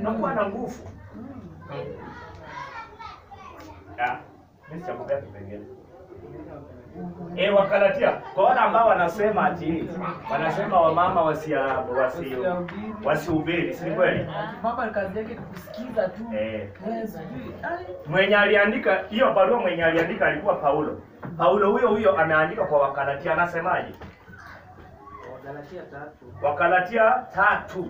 unakuwa na nguvu. Ah, mimi sitakupea kipengele. Eh, Wakalatia kwa wale ambao wanasema ati wanasema wamama wasia wasi wasihubiri, si kweli? Mama kazi yake ni kusikiza tu. Eh, Eh, sijui. Ai, mwenye aliandika hiyo barua, mwenye aliandika alikuwa Paulo. Paulo huyo huyo ameandika kwa Wakalatia, anasemaje? Wagalatia tatu Wakalatia tatu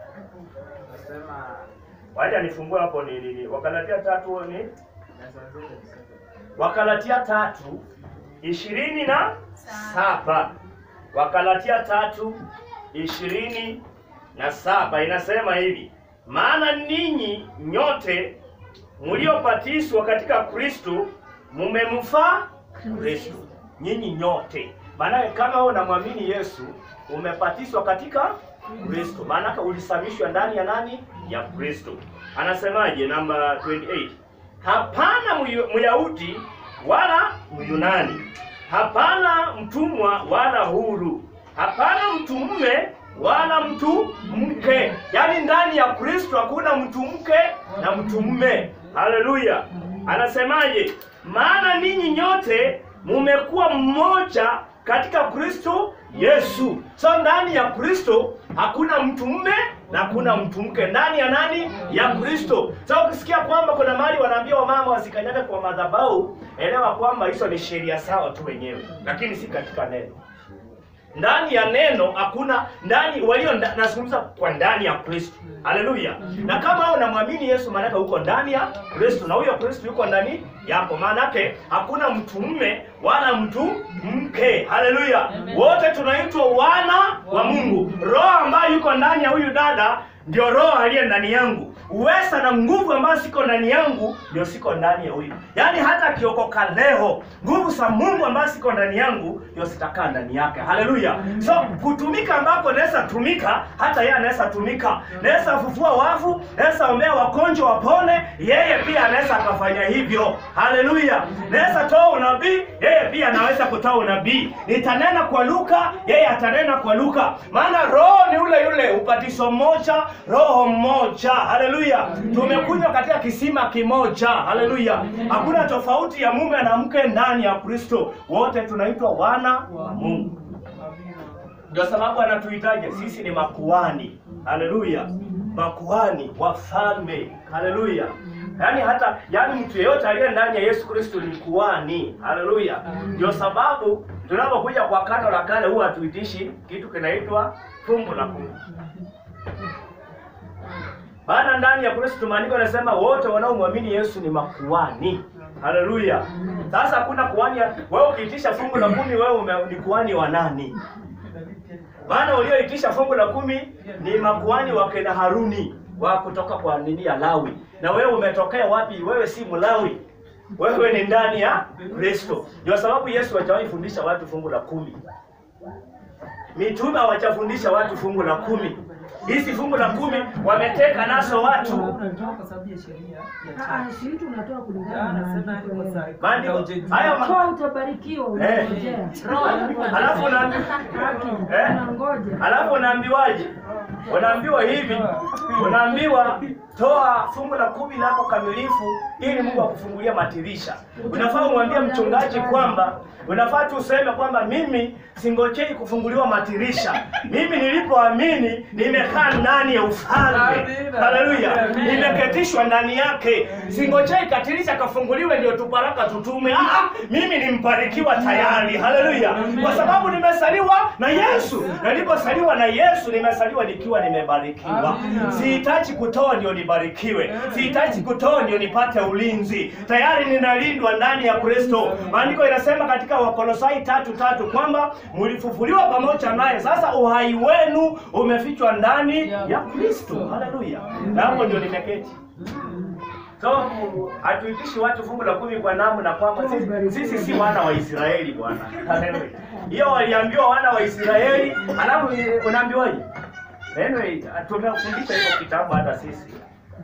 nasema waja nifungue hapo ni nini? Wakalatia tatu ni nasanzia kabisa. Wakalatia tatu ishirini na saba Wakalatia tatu ishirini na saba inasema hivi, maana ninyi nyote mliobatizwa katika Kristo mumemfaa Kristo. Nyinyi nyote, maana kama wewe unamwamini Yesu umebatizwa katika Kristo, maana ulisamishwa ndani ya nani? Ya Kristo. Anasemaje namba 28? Hapana Myu- Myahudi wala Myunani, hapana mtumwa wala huru, hapana mtu mume wala mtu mke. Yaani ndani ya Kristo hakuna mtu mke na mtu mume. Haleluya! Anasemaje? Maana ninyi nyote mumekuwa mmoja katika Kristo Yesu. So ndani ya Kristo hakuna mtu mume na hakuna mtu mke. Ndani ya nani? Ya Kristo. So ukisikia kwamba kuna mahali wanaambia wamama wasikanyage kwa madhabahu, elewa kwamba hizo ni sheria sawa tu wenyewe, lakini si katika neno ndani ya neno hakuna ndani walio nda- nazungumza kwa ndani ya Kristo. Haleluya! Na kama wewe unamwamini Yesu, maanake uko ndani ya Kristo na huyo Kristo yuko ndani yako, maanake hakuna mtu mume wala mtu mke. Haleluya! Wote tunaitwa wana wa Mungu. Roho ambayo yuko ndani ya huyu dada ndio roho aliye ndani yangu. Uweza na nguvu ambayo siko ndani yangu ndio siko ndani ya huyu. Yaani hata akiokoka leo, nguvu za Mungu ambayo siko ndani yangu ndio sitakaa ndani yake. Haleluya! So kutumika ambako naweza tumika, hata yeye anaweza tumika. Naweza fufua wafu, naweza ombea wagonjwa wapone, yeye pia anaweza akafanya hivyo. Haleluya! Naweza toa unabii, yeye pia anaweza kutoa unabii. Nitanena kwa Luka, yeye atanena kwa Luka. Maana roho ni ule yule, ubatizo mmoja, roho mmoja. Haleluya! Tumekunywa katika kisima kimoja. Haleluya! Hakuna tofauti ya mume na mke ndani ya Kristo. Wote tunaitwa wana wa Mungu. Ndio sababu anatuitaje sisi ni makuhani. Haleluya, makuhani wafalme. Haleluya. Yaani hata yaani mtu yeyote aliye ndani ya Yesu Kristo ni kuhani. Haleluya. Ndio sababu tunapokuja kwa kano la kale huwa hatuitishi kitu kinaitwa fungu la kumi. Maana ndani ya Kristo maandiko yanasema wote wanaomwamini Yesu ni makuhani. Haleluya. Sasa hakuna kuhani ya- wewe ukiitisha fungu la kumi wewe ume- ni kuhani wa nani? Maana walioitisha fungu la kumi ni makuhani wa kina Haruni wa kutoka kwa nini ya Lawi. Na wewe umetokea wapi? Wewe si Mlawi. Wewe ni ndani ya Kristo. Ndio sababu Yesu hajawahi fundisha watu fungu la kumi. Mitume hawajafundisha watu fungu la kumi. Hizi fungu la kumi wameteka nazo watu. Unatoa kwa sababu ya sheria ya Ah, chama. shiriki unatoa kulingana Ya, na anasema maandiko ni kwa yenu. saa- Maandiko haujajua. haya ma- Toa utabarikiwa, unangojea. Alafu unaambi- Haki, Eh? unangoja. Alafu unaambiwaje? Unaambiwa hivi, unaambiwa toa fungu la kumi lako kamilifu ili Mungu akufungulia madirisha. Unafaa umwambie mchungaji kwamba unafaa tu useme kwamba mimi singojei kufunguliwa madirisha. Mimi nilipoamini nimekaa ndani ya ufalme. Amina. Haleluya. Amina. Nimeketishwa ndani yake. Singojei katirisha kafunguliwe ndio tubaraka tutume. Ah, mimi ni mbarikiwa tayari. Haleluya. Kwa sababu nimesaliwa na Yesu. Na nilipozaliwa na Yesu nimesaliwa nikiwa nimebarikiwa. Amina. Sihitaji kutoa ndio nibarikiwe. Sihitaji kutoa ndio nipate ulinzi. Tayari ninalindwa ndani ya Kristo. Maandiko inasema katika Wakolosai tatu tatu kwamba mlifufuliwa pamoja naye. Sasa uhai wenu umefichwa ndani ya Kristo. Haleluya. Na hapo ndio nimeketi. So hatuitishi watu fungu la kumi kwa namu na kwamba sisi, sisi si wana wa Israeli bwana. Haleluya. Hiyo waliambiwa wana wa Israeli, alafu unaambiwaje? Anyway, tumefundisha hiyo kitabu hata sisi.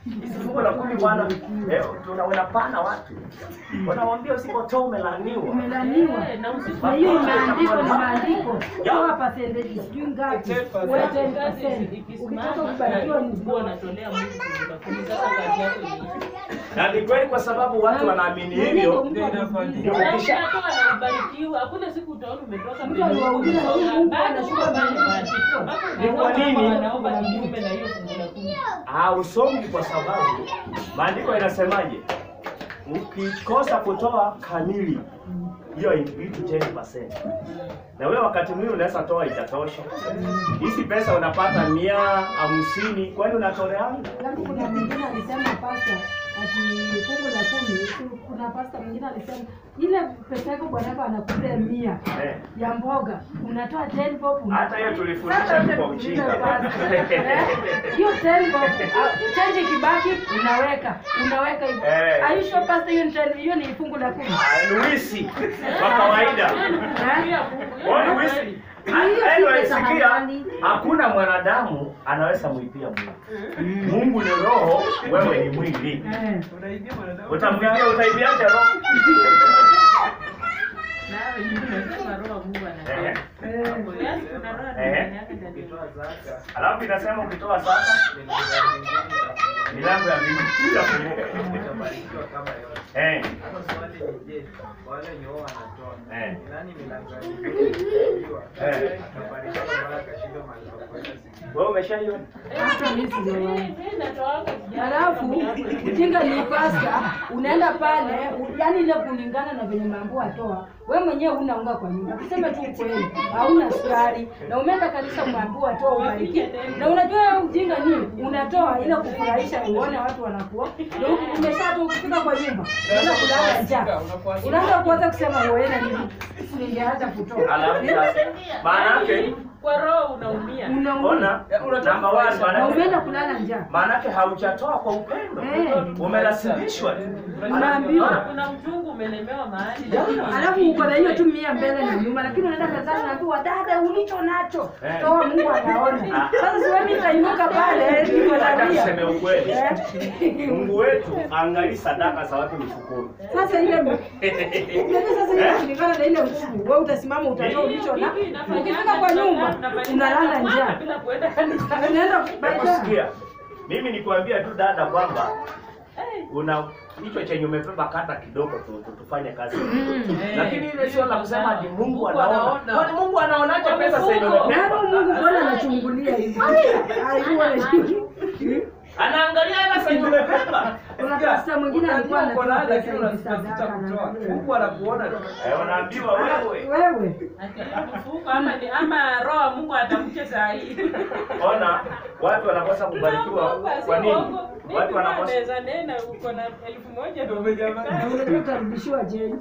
Hizi fungu la kumi bwana, eh, tuna unapana watu. Unamwambia usipotoa umelaaniwa. Umelaniwa. Na hiyo imeandikwa ni maandiko. Toa percentage sijui ngapi. Wewe 10%. Ukitaka kubarikiwa ni Mungu anatolea Mungu fungu la kumi. Sasa kazi yako ni Na ni kweli kwa sababu watu wanaamini hivyo. Ndio Na ukisha unatoa na ubarikiwa. Hakuna siku utaona umetoka Mtu aliwauliza hii Mungu anashuka mbele Ni kwa nini? Anaomba kinyume na hiyo fungu la kumi. hausongi kwa sababu maandiko inasemaje? Ukikosa kutoa kamili hiyo vitu 10%. Na wewe wakati mwingine unaweza toa itatosha. Hizi pesa unapata mia hamsini, kwani unatoleana? Alafu kuna mwingine alisema pasta ati fungu la kumi. ku- Kuna pasta mwingine alisema ile pesa yako bwanako anakupea mia Eh. ya mboga unatoa 10 bob. Hata hiyo tulifundisha Sasa tu kwa wote ujinga. tulizo Eh, Hiyo 10 bob ah, change kibaki unaweka unaweka hivyo. Eh. Are you sure pasta hiyo ni 10 hiyo ni fungu la kumi? Ah, Luisi kwa kawaida. Eh? Wewe Luisi Anyway, sikia, hakuna mwanadamu anaweza muibia Mungu. Mungu ni roho, wewe ni mwili. Eh. Unaibia mwanadamu. Utamwibia, utaibiaje roho? Na wewe unasema roho wa Mungu Eh. anatolea. Eh. Yaani kuna roho Eh. ndani yake ndani. Ukitoa zaka, Alafu inasema ukitoa zaka milango ya mbinguni itafunguka. milango ya mbinguni itafunguka. Utabarikiwa kama yote. Eh, Sasa swali ni je, wale wenye wao wanatoa, Eh. ni nani milango ya mbinguni itafunguliwa? Eh. Atabarikiwa mpaka akashindwa mahali pa kwenda siku. wewe umeshaiona? Hata mimi sijawahi. Eh, eh, natoa kwa- Halafu ujinga ni pasta, unaenda pale, u- yaani ile kulingana na venye mambo atoa. Wewe mwenyewe huna unga kwa nyumba, tuseme tu ukweli, hauna sukari na umeenda kanisa umeambiwa atoa ubariki. Na unajua wewe ujinga ni unatoa ile kufurahisha, uone watu wanakuwa na huku umeshatoa ukifika kwa nyumba unaanza kulala njaa, unaanza kuanza kusema wewe na nini, ningeacha kutoa. Alafu sasa maana yake kwa roho unaumia. Unaumia ona namba 1 maana na yake umeenda kulala njaa. maanake haujatoa kwa upendo, Eh. umelazimishwa. Unaambiwa. Kuna mchungu umelemewa mahali. Alafu uko na hiyo tu mia mbele na nyuma, lakini unaenda kanisani naambiwa dada, ulicho nacho Eh. toa, Mungu anaona. Sasa si wewe nitainuka pale niko Hata na mia. tuseme ukweli, Eh. Mungu wetu angalii sadaka za watu mfukoni. Sasa ile unajua sasa ile kulingana na ile nguvu, wewe utasimama utatoa ulicho na ukifika kwa nyumba unalala njaa. bila kuenda kanisa. Unaenda baada Sikia, mimi nikwambia tu dada kwamba una hicho chenye umebeba kata kidogo tu, tu tufanye kazi lakini ile sio la kusema ati Mungu anaona. Kwani Mungu anaonaje pesa zenye umebeba? Nani Mungu mbona anachungulia hivi? Aibu anachungulia. Anaangalia hela zenye umebeba. Kuna pasta mwingine alikuwa Unajua uko na anatoa hela, pesa lakini hivi unasita sadaka kutoa. na Mungu anakuona tu. Eh, unaambiwa wewe. wewe Mfuko ama ni ama roho wa Mungu atamke saa hii. Ona watu wanakosa kubarikiwa Tunaomba, si kwa nini? uongo. Mimi Watu wanakosa naweza nena uko na elfu moja ndio Ndio jamaa. na unajua utarudishiwa change.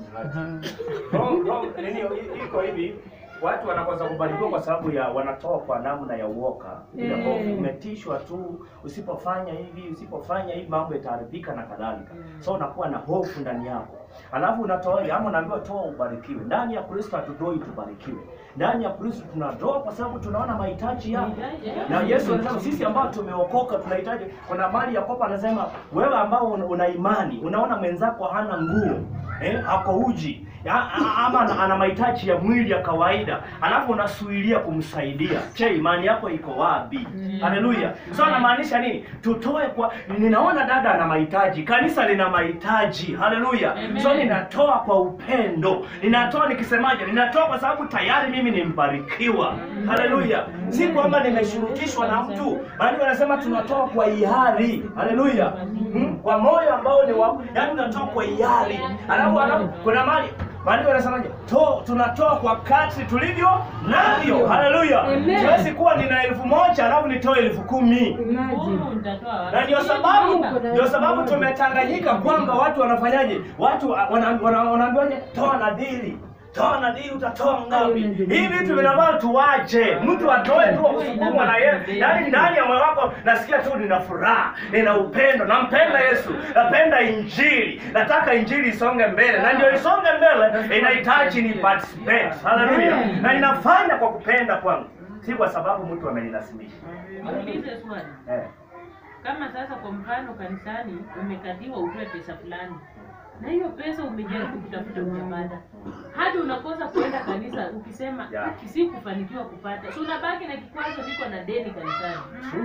Wrong, wrong. Nini i- iko hivi watu wanakosa kubarikiwa kwa sababu ya wanatoa kwa namna ya uoka ile Mm. hofu umetishwa tu usipofanya hivi usipofanya hivi mambo yataharibika na kadhalika so unakuwa na hofu ndani yako alafu unatoa ama unaambiwa toa ubarikiwe ndani ya kristo hatudoi tubarikiwe ndani ya kristo tunatoa kwa sababu tunaona mahitaji yako na yesu anasema sisi ambao tumeokoka tunahitaji kuna mali yakobo anasema wewe ambao una, una imani unaona mwenzako hana nguo eh, ako uji ya, a- ama ana, ana mahitaji ya mwili ya kawaida alafu unasuilia kumsaidia che imani yako iko wapi haleluya so anamaanisha nini tutoe kwa ninaona dada ana mahitaji kanisa lina mahitaji haleluya so ninatoa kwa upendo ninatoa nikisemaje ninatoa kwa sababu tayari mimi ni mbarikiwa haleluya si kwamba nimeshurutishwa na mtu maana wanasema tunatoa kwa hiari haleluya hmm? kwa moyo ambao ni wa yaani unatoa kwa hiari alafu alafu kuna mali maandiko yanasemaje to tunatoa kwa kadri tulivyo navyo haleluya Amen. siwezi kuwa nina elfu moja alafu nitoe elfu kumi Imagine. Mungu nitatoa wapi? na ndio sababu Kuna- ndio sababu tumetanganyika kwamba watu wanafanyaje watu wana- wana- wanaambiwaje toa nadhiri toa nadhiri utatoa ngapi hivi vitu vinavaa tuwache mtu atoe tu kusukumwa na yeye yaani ndani ya moyo wako nasikia tu nina furaha nina upendo nampenda yesu napenda injili nataka injili isonge mbele na ndio isonge mbele inahitaji ni participate haleluya na ninafanya kwa kupenda kwangu si kwa sababu mtu amenilazimisha Niulize swali. eh. kama sasa kwa mfano kanisani umekatiwa utoe pesa fulani na hiyo pesa umejaribu kutafuta ujapata hadi unakosa kuenda kanisa ukisema Yeah. si kufanikiwa kupata si unabaki na kikwazo niko na deni kanisani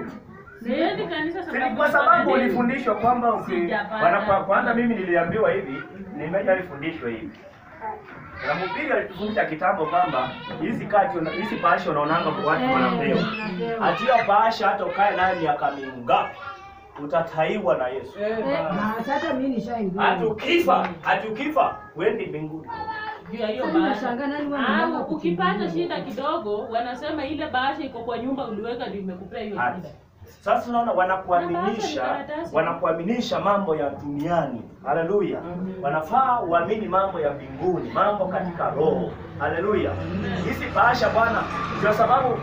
siendi kanisa Si sababu ni kwa niko na sababu deni. ulifundishwa kwamba uki- Sijapata. wana- kwa- kwanza mimi niliambiwa hivi, nimeja alifundishwa hivi na mhubiri alitufundisha kitambo kwamba hizi kati una- hizi bahasha unaonanga kwa watu wanapewa, atiyo bahasha hata ukae nayo miaka mingapi utataiwa na Yesu. Eh, Eh, ba- basi hata mimi nishaingia. Hata ukifa, hata ukifa uendi mbinguni. juu ya hiyo Sasa bahasha nashangaa nani wewe Ah, mnaanza ukipata kukimbia? shida kidogo wanasema ile bahasha iko kwa nyumba uliweka ndio imekupea hiyo Hata. shida Sasa unaona wanakuaminisha Na bahasha ni karatasi. wanakuaminisha mambo ya duniani. Haleluya. Wanafaa uamini mambo ya mbinguni, mambo katika roho. Haleluya. Hizi bahasha bwana, ndio sababu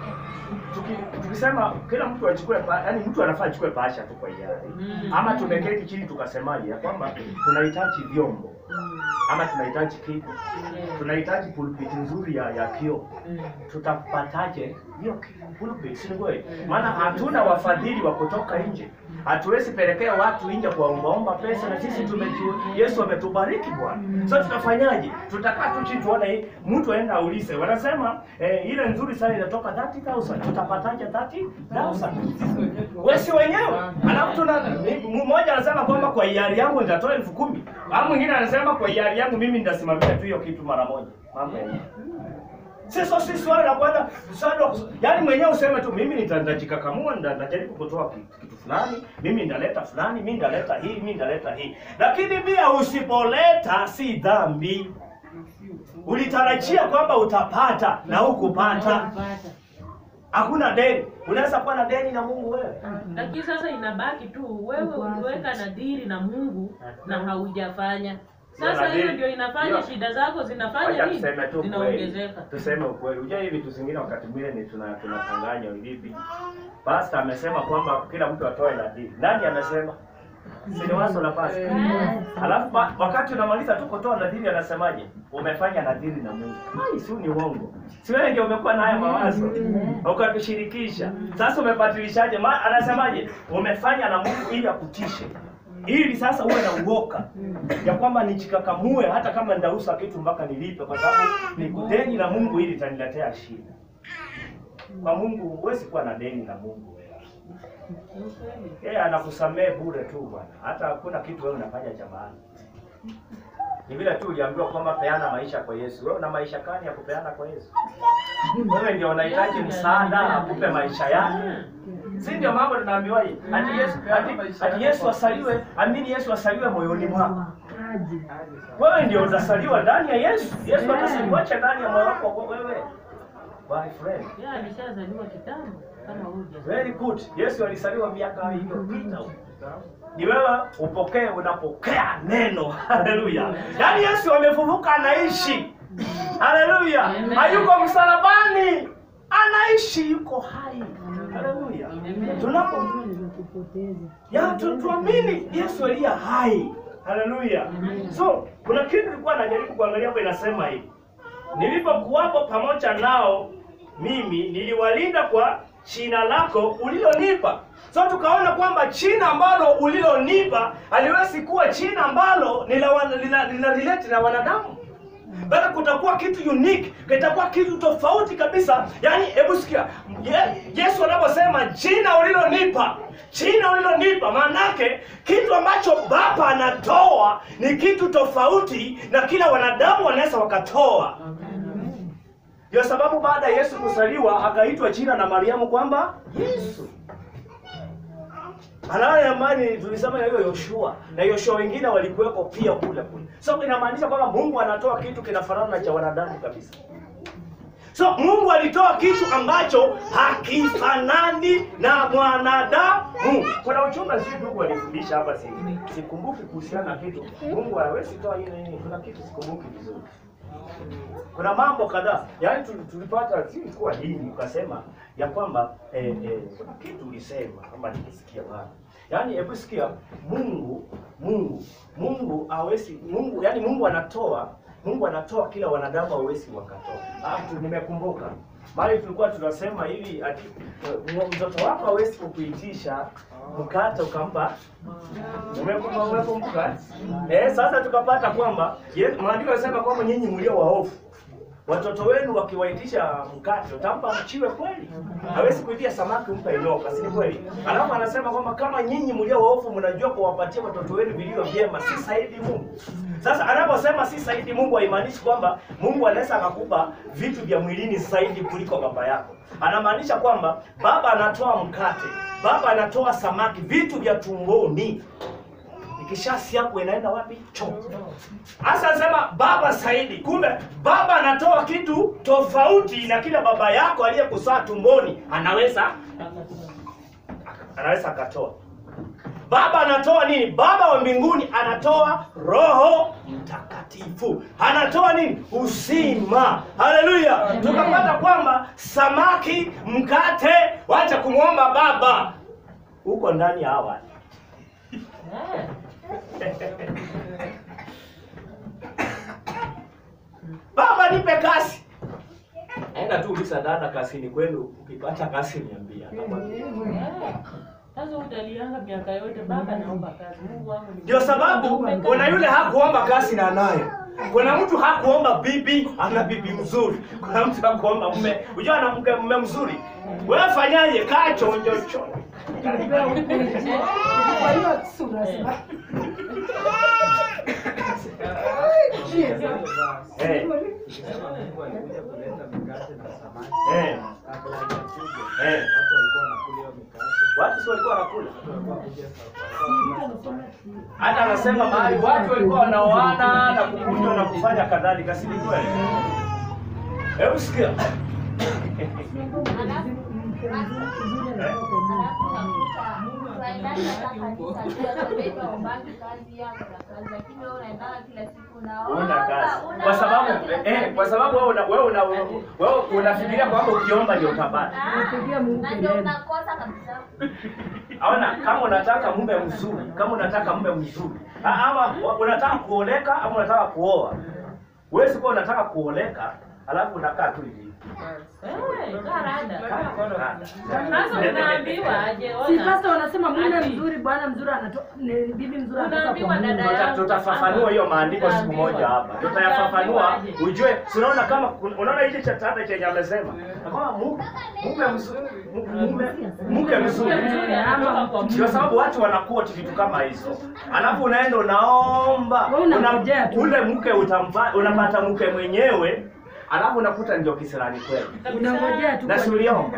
tuki- tukisema kila mtu achukue ba- yaani mtu anafaa achukue bahasha tu kwa hiari. Mm. Ama tumeketi chini tukasemaje ya kwamba tunahitaji vyombo ama tunahitaji kitu, tunahitaji pulpiti nzuri ya, ya kioo tutapataje hiyo pulpit? Si ni kweli? Maana hatuna wafadhili wa kutoka nje, hatuwezi pelekea watu nje kuwaombaomba pesa, na sisi tumejua Yesu ametubariki Bwana. So tutafanyaje? Tutakaa tu chini tuone hii, mtu aenda aulize, wanasema eh, ile nzuri sana inatoka 30000 tutapataje 30000 sisi wenyewe tu- wewe si wenyewe. Alafu tuna ni- mmoja anasema kwamba kwa hiari yangu nitatoa elfu kumi. Au mwingine anasema kwa hiari yangu mimi nitasimamia tu hiyo kitu mara moja. Mambo ya sasa si swali la kwanza, swali la kus- yaani mwenyewe useme tu mimi nita- nitajikakamua nita- nitajaribu kutoa kitu, kitu fulani, mimi ndaleta fulani, mimi ndaleta hii, mimi ndaleta hii. Lakini pia usipoleta si dhambi. Ulitarajia kwamba utapata na hukupata. Kupata. Hakuna deni. Unaweza kuwa na deni na Mungu wewe. lakini sasa inabaki tu wewe uliweka nadhiri na Mungu na haujafanya Hiyo sasa hiyo nadhiri- ndio inafanya hiyo- shida zako zinafanya Wacha nini tuseme tu kweli. zinaongezeka Tuseme ukweli. Unajua hivi vitu zingine wakati mwingine ni tuna tunachanganya vipi? Pastor amesema kwamba kila mtu atoe nadhiri. Nani amesema? Si ni wazo la pastor. Alafu ba- wakati unamaliza tu kutoa nadhiri anasemaje? Umefanya nadhiri na Mungu. Ai, si ni uongo. Si wewe ndio umekuwa na haya mawazo. Ukatushirikisha. Sasa umebadilishaje? Ma, anasemaje? Umefanya na Mungu ili akutishe. Ili sasa uwe na uoka ya kwamba nichikakamue hata kama ndausa kitu mpaka nilipe, kwa sababu ni kudeni na Mungu ili itaniletea shida. Kwa Mungu huwezi kuwa na deni na Mungu. Yeye anakusamehe bure tu bwana, hata hakuna kitu wewe unafanya cha maana. Ni vile tu uliambiwa kwamba peana maisha kwa Yesu. Wewe una maisha gani ya kupeana kwa Yesu? Wewe ndio unahitaji msaada akupe maisha yake. Si ndio mambo tunaambiwa hii? Ati Yesu ati, ati Yesu asaliwe, amini Yesu asaliwe moyoni mwako. Aje. Wewe ndio utasaliwa ndani ya Yesu. Yesu atasaliwacha ndani ya moyo wako kwa wewe. My friend. yeye alishazaliwa kitambo kama huja Very good. Yesu alisaliwa miaka iliyopita. Ni wewe upokee, unapokea neno. Haleluya. Yaani Yesu amefufuka, anaishi. Haleluya. Amen. Hayuko msalabani, anaishi, yuko hai. Haleluya. Tunapo Unaweza kupoteza. ya tu, tuamini Yesu aliye hai. Haleluya. So kuna kitu nilikuwa najaribu kuangalia hapo, inasema hivi, nilipokuwapo pamoja nao mimi niliwalinda kwa jina lako ulilonipa. So tukaona kwamba jina ambalo ulilonipa haliwezi kuwa jina ambalo ni la wana- lina lina relate na wanadamu bali kutakuwa kitu unique, kitakuwa kitu tofauti kabisa. Yaani, hebu sikia Ye, Yesu anaposema jina ulilonipa, jina ulilonipa, maanake kitu ambacho Baba anatoa ni kitu tofauti na kila wanadamu wanaweza wakatoa. Ndio sababu baada ya Yesu kuzaliwa akaitwa jina na Mariamu kwamba Yesu. Anaye amani tulisema na hiyo Yoshua na Yoshua wengine walikuweko pia kule kule. So inamaanisha kwamba Mungu anatoa kitu kinafanana na cha wanadamu kabisa. So Mungu alitoa kitu ambacho hakifanani na mwanadamu. Kuna uchunga sisi ndugu walifundisha hapa si sikumbuki kuhusiana na kitu. Mungu hawezi toa ile nini. Kuna kitu sikumbuki vizuri. Kuna mambo kadhaa. Yaani tu- tulipata si ilikuwa dini ukasema ya kwamba eh, eh, kuna kitu ulisema kama nikisikia bwana. Yaani hebu sikia Mungu Mungu Mungu hawezi Mungu yaani Mungu anatoa Mungu anatoa kila wanadamu hawezi wakatoa. Ah, tu nimekumbuka. mali tulikuwa tunasema hivi ati eh, mtoto wako hawezi kukuitisha mkate ukampa Umekumbuka- umekumbuka eh? Sasa tukapata kwamba ye- maandiko yanasema kwamba nyinyi mlio waovu watoto wenu wakiwaitisha mkate utampa mchiwe kweli? Hawezi kuitia samaki mpe nyoka, si ni kweli? Alafu anasema kwamba kama nyinyi mlio waovu mnajua kuwapatia watoto wenu vilivyo vyema, si saidi Mungu. Sasa anaposema si saidi Mungu haimaanishi kwamba Mungu anaweza akakupa vitu vya mwilini zaidi kuliko baba yako. Anamaanisha kwamba baba anatoa mkate, baba anatoa samaki, vitu vya tumboni ikishasi yako inaenda wapi? Choo. Hasa anasema baba zaidi. Kumbe baba anatoa kitu tofauti na kile baba yako aliyekuzaa tumboni anaweza anaweza akatoa. Baba anatoa nini? Baba wa mbinguni anatoa Roho Mtakatifu, anatoa nini? Uzima. Haleluya! Tukapata kwamba samaki, mkate, wacha kumwomba baba huko ndani ya hawa Eh. Baba nipe kasi. Enda tu uliza dada kasini kwenu, ukipata kasi niambia. Eh. Sasa utalianga miaka yote baba naomba kazi. Mungu wangu ni Ndio sababu kuna yule hakuomba kasi na anayo. Kuna mtu hakuomba bibi, ana bibi mzuri. Kuna mtu hakuomba mume, unajua ana mke mume mzuri. Wewe fanyaje? Kaa chonjo chonjo. Kwa hiyo sura sasa. Eh, Ukisema Mungu alikuja kuleta mikate na samaki eh, kabla hajakuja, Eh. watu walikuwa wanakula hiyo mikate, watu si walikuwa wanakula. watu walikuwa kuja safari. Hata anasema mahali watu walikuwa wanaoana na kukunywa na kufanya kadhalika, si ni kweli? Hebu sikia. Una kazi. Kwa sababu eh, kwa sababu wewe una wewe una wewe unafikiria kwamba ukiomba ndio utapata. Napigia Mungu kelele. Aona kama unataka mume mzuri, kama unataka mume mzuri. a- Ama wa- unataka kuoleka ama unataka kuoa. Wewe sio unataka kuoleka, alafu unakaa tu hivi. Eh, karada. Ah. Sasa unaambiwa aje Si ona. pasta wanasema mume Ati. mzuri, bwana mzuri anatoa ni bibi mzuri anatoka Unaambiwa kwa Mungu. dada Tuta- yangu. tutafafanua hiyo maandiko siku moja hapa, tutayafafanua ujue. si Unaona kama kun- unaona hichi cha tata chenye amesema Na kwamba mu- mume mzuri, mu- mume mke mzuri, Mke mzuri anatoka kwa ndio Mungu. sababu watu wanakoti vitu kama hizo, alafu unaenda unaomba Wewe unangojea tu. ule mke utampa, unapata mke mwenyewe, alafu unakuta ndio kisirani kweli, Unangojea tu na kwa si uliomba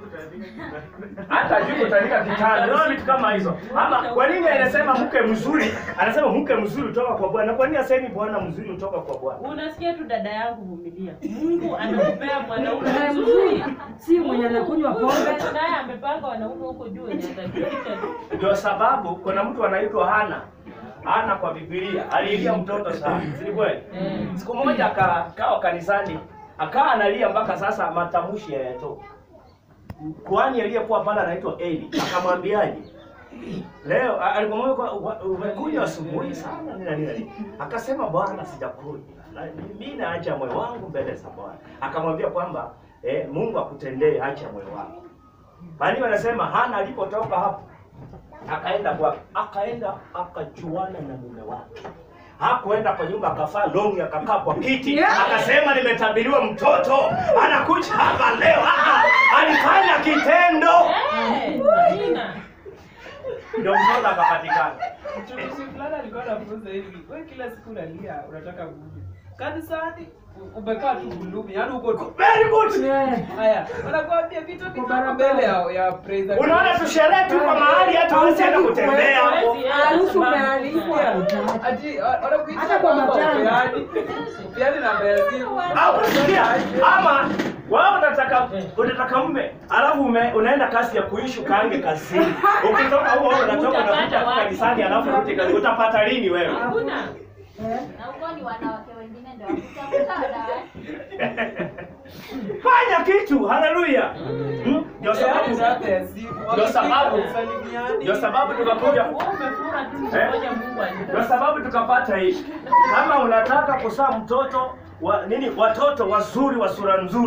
hata ajui kutandika kitanda, unaona vitu kama hizo. Ama kwa nini anasema mke mzuri, anasema mke mzuri kutoka kwa Bwana? Kwa nini asemi bwana mzuri kutoka kwa Bwana? Unasikia tu dada yangu vumilia. Mungu anakupea mwanaume Mume mzuri. mzuri si mwenye anakunywa pombe. Naye amepanga wanaume huko juu wenye atajulisha tu. Ndio sababu kuna mtu anaitwa Hana. Hana kwa Biblia alilia mtoto sana, si ni kweli? Eh. Siku moja akakaa kanisani, akawa analia mpaka sasa matamshi hayatoki. Kuhani aliyekuwa pale anaitwa Eli akamwambiaje? Leo a- alipomwambia kwa- wa- umekuja asubuhi sana nini na nini na nini. Akasema Bwana sijakuja. Na Mimi naacha moyo wangu mbele za Bwana. Akamwambia kwamba eh, Mungu akutendee hacha moyo wako. Maandiko anasema Hana alipotoka hapo akaenda kwa akaenda akajuana na mume wake. Hakuenda kwa nyumba akafaa longi akakaa kwa kiti Yeah. akasema nimetabiriwa mtoto anakuja hapa leo. Ah, alifanya kitendo Eh, Nina. ndio mtoto akapatikana. Mtumishi fulani alikuwa anafunza hivi, wewe kila siku unalia unataka Mungu. Kanisani umekaa tu gulumi, yaani uko tu. Very good. Yeah. Haya, wanakuambia vitu vitu barabara. mbele ya ya praise. and Unaona worship. tusherehe tu kwa mahali hata hawezi enda kutembea hapo. Hawezi enda Harusi sababu- umealikwa. Ati wanakuita Hata kwa kwamba matanga. upeani. Upeani namba ya simu. Au kusikia ama wewe unataka unataka mume alafu ume, unaenda kazi ya kuishi ukaange kazini. Ukitoka huko wewe unatoka Utapata unakuja wapi? kanisani alafu urudi kazi. Utapata lini wewe? Hakuna. Na huko ni wanawake wengine ndio wakitafuta wanawake. Fanya kitu. Haleluya. Hmm? Ndio Upeani sababu namba ya simu. Ndio sababu- Wasalimiani. ndio sababu tukakuja Wewe umefura tu Eh? ngoja Mungu alinde. Ndio sababu tukapata hii. Kama unataka kuzaa mtoto wa nini, watoto wazuri wa sura nzuri,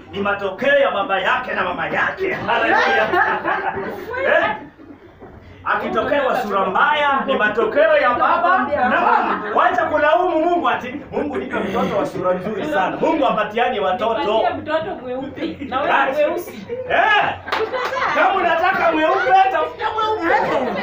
ni matokeo ya baba yake na mama yake. Haleluya. eh? Akitokewa sura mbaya ni matokeo ya baba na mama. Wacha kulaumu Mungu ati Mungu nipe mtoto wa sura nzuri sana. Mungu apatiani watoto. Nipatie mtoto mweupe na wewe mweusi. Eh, kama unataka mweupe tafuta mweupe.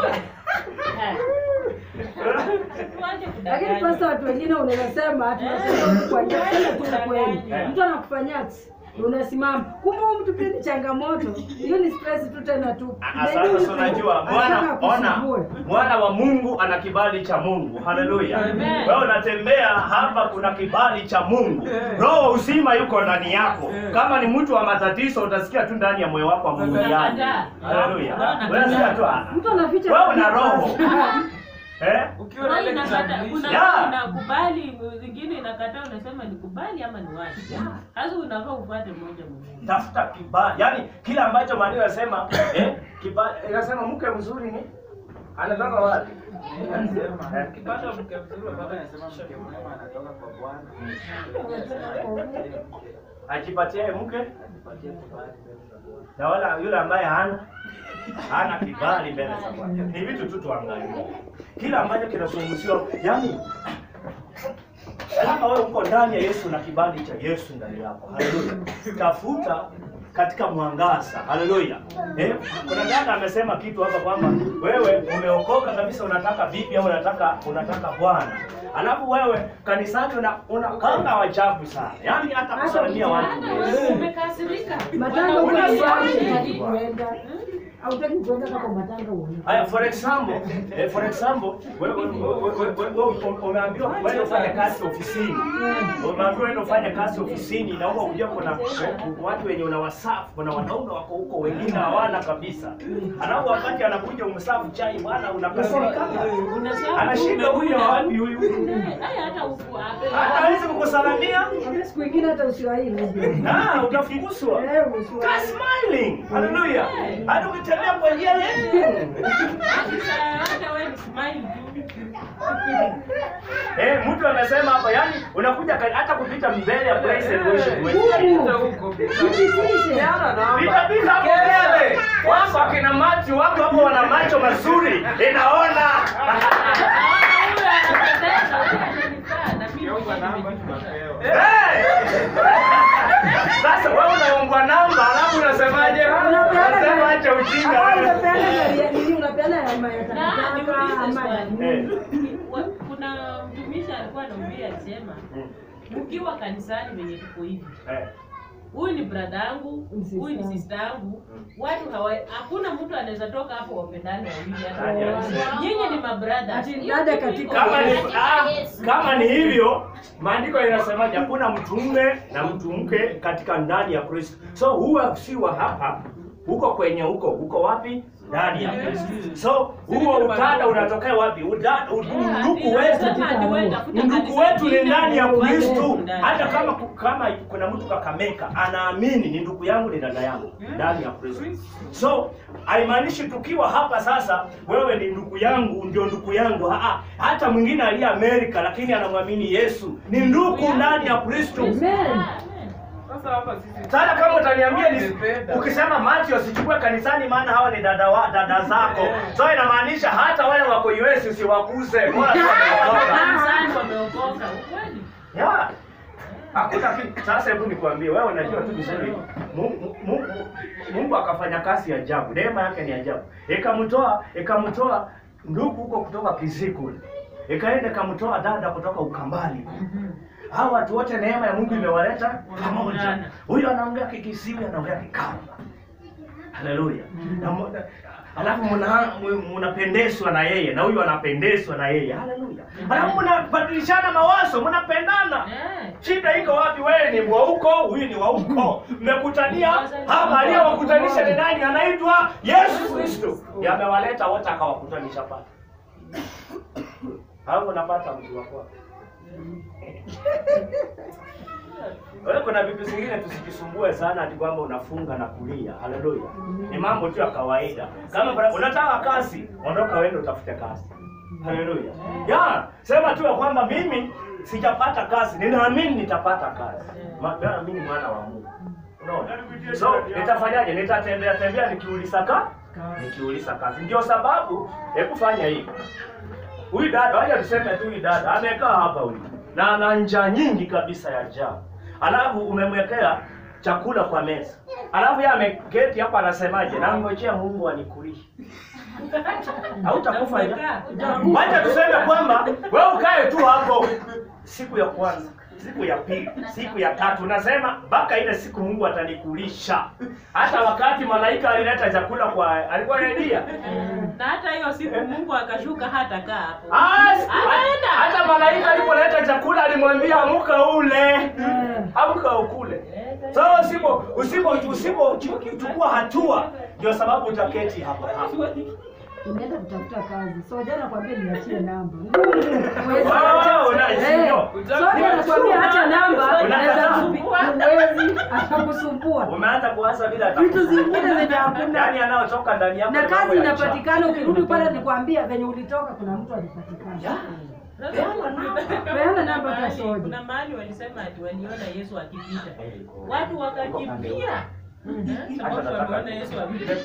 Tuache Lakini kudanganya. pasta, watu wengine unaweza sema tunasema kwa sema tu kweli. Mtu anakufanyia ati, unasimama kumbe huyu mtu pia ni changamoto. Hiyo ni stress tu tena tu. Ah, Sasa si unajua mwana Anataka ona akusumbue. mwana wa Mungu ana kibali cha Mungu. Haleluya. Amen. Wewe unatembea hapa, kuna kibali cha Mungu. Roho uzima yuko ndani yako. Kama ni mtu wa matatizo, utasikia tu ndani ya moyo wako amunguliani. Unakataa. Haleluya. Unakataa. Wewe sikia tu. ah, Mtu anaficha Wewe una roho. Eh? Ukiwa na Kuna ile inakata, kitambulisho. kuna Yeah. inakubali, zingine inakataa, unasema nikubali ama ni wapi? Sasa unafaa ufuate moja mwingine. Tafuta kibali. Yaani kila ambacho maandiko yanasema eh, kibali inasema mke mzuri ni anatoka wapi? Anasema, Eh. Ukipata mke mzuri Baba unapata anasema mke mwema anatoka kwa Bwana. Ajipatie mke Anipatie kibali mbele za Bwana. na wala yule ambaye hana hana kibali mbele za Bwana. Ni vitu tu tuangalie, kila ambacho kinazungumziwa, yani kama wewe uko ndani ya Yesu na kibali cha Yesu ndani yako, haleluya, tafuta katika mwangaza, haleluya. Eh, kuna dada amesema kitu hapa kwamba wewe umeokoka kabisa, unataka vipi au unataka unataka Bwana, alafu wewe kanisani una unakanga wajabu sana, yani hata kusalimia watu Hata umekasirika. Matanga huko Una nyumbani swali? hutaki kuenda. Hautaki kuenda kama matanga uone. Haya, for example, eh, for example, wewe wewe- wewe- wewe- wewe umeambiwa wewe ufanye kazi ofisini. Umeambiwa wewe ufanye kazi ofisini na huko unajua kuna watu wenye unawasafu, kuna wanaume wako huko wengine hawana kabisa. Alafu wakati anakuja umsafu chai bwana unakasirika. Unasahau Anashinda huyu umekula. wapi huyu? Eh, hata huku ape- Hata hawezi kukusalamia. Hata siku ingine hata usiwahi Ah, utafunguswa. Eh, Ka usiwahi. smiling. Hallelujah. Hata ukitembea kwa njia yetu. Hata- hata wewe ni smile tu. Eh, mtu amesema hapa yani unakuja ka- hata kupita mbele ya praise and worship. Huru. Pita huko, pita huko. Jitishe. Peana namba. Pita pita hapo mbele. Wako akina macho wako hapo wana macho mazuri. Inaona. Ukiomba namba tunapewa. Eh! Sasa wewe unaombwa namba alafu unasemaje? Unasema acha ujinga Hapa wewe. unapeana ya nini? Unapeana ya ma- ya takataka ama ya nini? Eh. kuna mtumishi alikuwa anaambia alisema Mm. ukiwa kanisani venye tuko hivi Eh. huyu ni brada yangu Sister. huyu ni sista yangu watu hawa hakuna mtu anaweza toka hapo wapendane wawili Nani hata alisema? nyinyi ni mabrada Ati dada katika- Kama ni ah, kama ni hivyo, maandiko yanasemaje? Hakuna mtume na mtu mke katika ndani ya Kristo. So huwa si wa hapa, huko kwenye huko, huko wapi? Ndani ya Kristo. So huo utata unatokea wapi? Uda- Undugu wetu Ndugu wetu ni ndani ya Kristo. Hata kama kama kuna mtu kakameka anaamini ni ndugu yangu ni dada yangu ndani ya Kristo. So haimaanishi tukiwa hapa sasa wewe ni ndugu yangu ndio ndugu yangu. Ha, hata mwingine aliye Amerika lakini anamwamini Yesu ni ndugu ndani ya Kristo. Amen. Sasa hapa sisi Sasa kama utaniambia ni Nimependa. ukisema Matthew usichukue kanisani maana hawa ni dada wa, dada zako. So inamaanisha hata wale wako US usiwakuze. Bora tu wameokoka. kanisani wameokoka ukweli Ya. Hakuna kitu. Sasa hebu nikwambie wewe unajua tu vizuri. Mungu, Mungu, Mungu akafanya kazi ya ajabu. Neema yake ni ajabu. Ikamtoa, ikamtoa ndugu huko kutoka Kiziku. Ikaenda ikamtoa dada kutoka Ukambani. Hawa watu wote neema ya Mungu imewaleta pamoja. Huyu anaongea Kikisiwi, anaongea Kikamba. Haleluya. Na mu- Alafu mna- mu- mnapendezwa na yeye na huyu anapendezwa na yeye. Haleluya. Alafu mnabadilishana mawazo, mnapendana. Eh. Shida iko wapi? Wewe ni wa huko, huyu ni wa huko. Mmekutania hapa, aliyewakutanisha ni nani? Anaitwa Yesu Kristo. Yamewaleta wote akawakutanisha pale. Hapo unapata mtu wako. Wewe kuna vitu zingine tusijisumbue sana ati kwamba unafunga na kulia. Haleluya. Ni mambo tu ya kawaida. Kama bra- unataka kazi, ondoka uende utafute kazi. Haleluya. Ya, sema tu ya kwamba mimi sijapata kazi, ninaamini nitapata kazi. Ma- Maana mimi ni mwana wa Mungu. Unaona? So nitafanyaje? Nitatembea tembea nikiuliza ka nikiuliza kazi. Ndio sababu hebu fanya hivi. Huyu dada, wacha tuseme tu huyu dada amekaa hapa huyu na ana njaa nyingi kabisa ya njaa, alafu umemwekea chakula kwa meza, alafu yeye ameketi hapa anasemaje? Nangojea Mungu anikulishe. Hautakufa njaa. Wacha tuseme kwamba wewe ukae tu hapo siku ya kwanza, siku ya pili, siku ya tatu, unasema mpaka ile siku Mungu atanikulisha. Hata wakati malaika alileta chakula kwa alikuwa Elia. na hata hiyo siku Mungu akashuka hata kaa hapo. As- Anaenda. hata malaika alipoleta chakula alimwambia amuka ule, Eh. amuka ukule. So usipo usipo usipo chukua hatua, ndio sababu utaketi hapa hapa. Unaenda kutafuta kazi. So jana nakwambia niachie namba. Huwezi Wow, acha. nice. Eh, Ndio. So jana nakwambia acha namba, Unakataa. naweza kupi- huwezi atakusumbua. Umeanza kuwaza bila hata Vitu kusema. zingine zenye hakuna. Yaani anayotoka ndani yako Na ni mambo kazi ya njaa. inapatikana ukirudi pale nikwambia venye ulitoka kuna mtu alipatikana. Peana namba hata Mahali- soja. Kuna mahali walisema ati waliona Yesu akipita, watu wakakimbia Eh, sababu wameona Yesu akipita.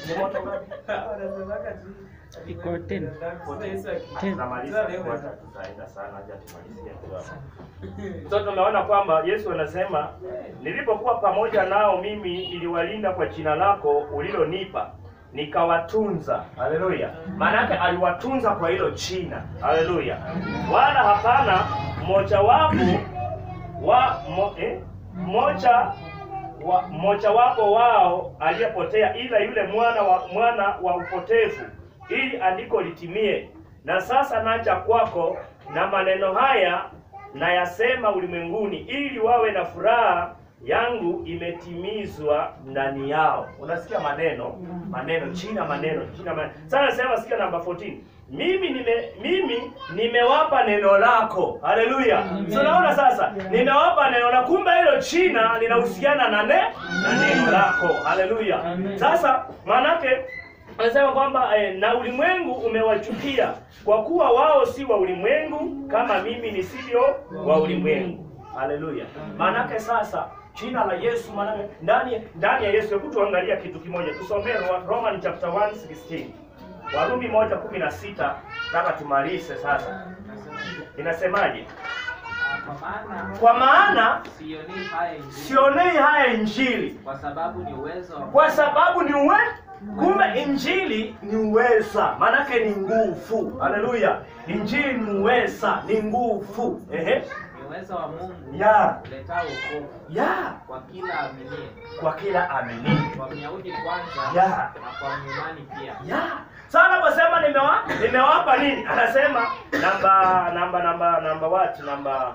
Iko ten. Tunamaliza kwa tutaenda sana acha tumalizie tu hapa. So tumeona kwamba Yesu anasema nilipokuwa pamoja nao mimi niliwalinda kwa jina lako ulilonipa nikawatunza. Haleluya. Maana yake aliwatunza kwa hilo jina. Haleluya. Wala hapana mmoja wapo wa mo, eh, mmoja wa mmoja wapo wao aliyepotea ila yule mwana wa mwana wa upotevu ili andiko litimie. Na sasa naja kwako na maneno haya nayasema ulimwenguni ili wawe na furaha yangu imetimizwa ndani yao. Unasikia maneno maneno china maneno china maneno. Sasa nasema sikia namba 14. Mimi nime mimi nimewapa neno lako. Haleluya. So naona sasa nimewapa neno la kumbe hilo china linahusiana na ne na neno lako. Haleluya. Sasa maanake anasema kwamba eh, na ulimwengu umewachukia kwa kuwa wao si wa ulimwengu kama mimi nisivyo wa ulimwengu. Haleluya. Maanake sasa jina la Yesu maanake ndani ndani ya Yesu, hebu tuangalia kitu kimoja. Tusomee Ro- Roman chapter 1:16. Warumi 1:16 nataka tumalize sasa. Inasemaje? Kwa maana Kwa maana sioni haya injili, sionei haya injili kwa sababu ni uwezo wa kwa sababu ni uwe kumbe injili ni uweza maanake ni nguvu haleluya injili ni uweza ni nguvu ehe ni uwezo wa Mungu ya uletao wokovu ya kwa kila aminie, kwa kila amini kwa Myahudi kwanza Ya. na kwa Myunani pia. ya sasa anaposema nimewa nimewapa nini anasema namba namba namba namba what namba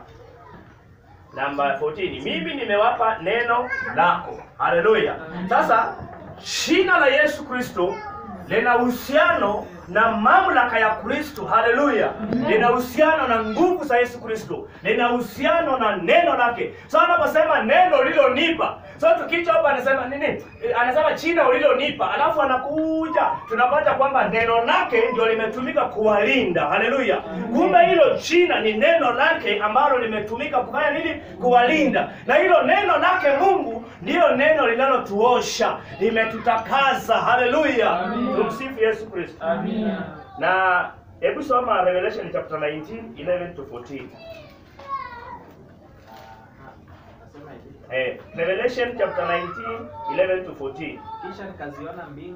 namba 14 mimi nimewapa neno lako haleluya sasa jina la yesu kristo lina uhusiano na mamlaka ya kristo haleluya lina uhusiano na nguvu za yesu kristo lina uhusiano na neno lake so anaposema neno ulilonipa so tukicha hapa anasema nini Eh, anasema jina ulilonipa alafu anakuja tunapata kwamba neno lake ndio limetumika kuwalinda haleluya kumbe hilo jina ni neno lake ambalo limetumika kufanya nini kuwalinda na hilo neno lake mungu ndiyo neno linalotuosha limetutakaza haleluya tumsifu yesu kristo na hebu soma revelation chapter 19 11 to 14 Nasema hivi, eh, revelation chapter 19 11 to 14 kisha nikaziona mbingu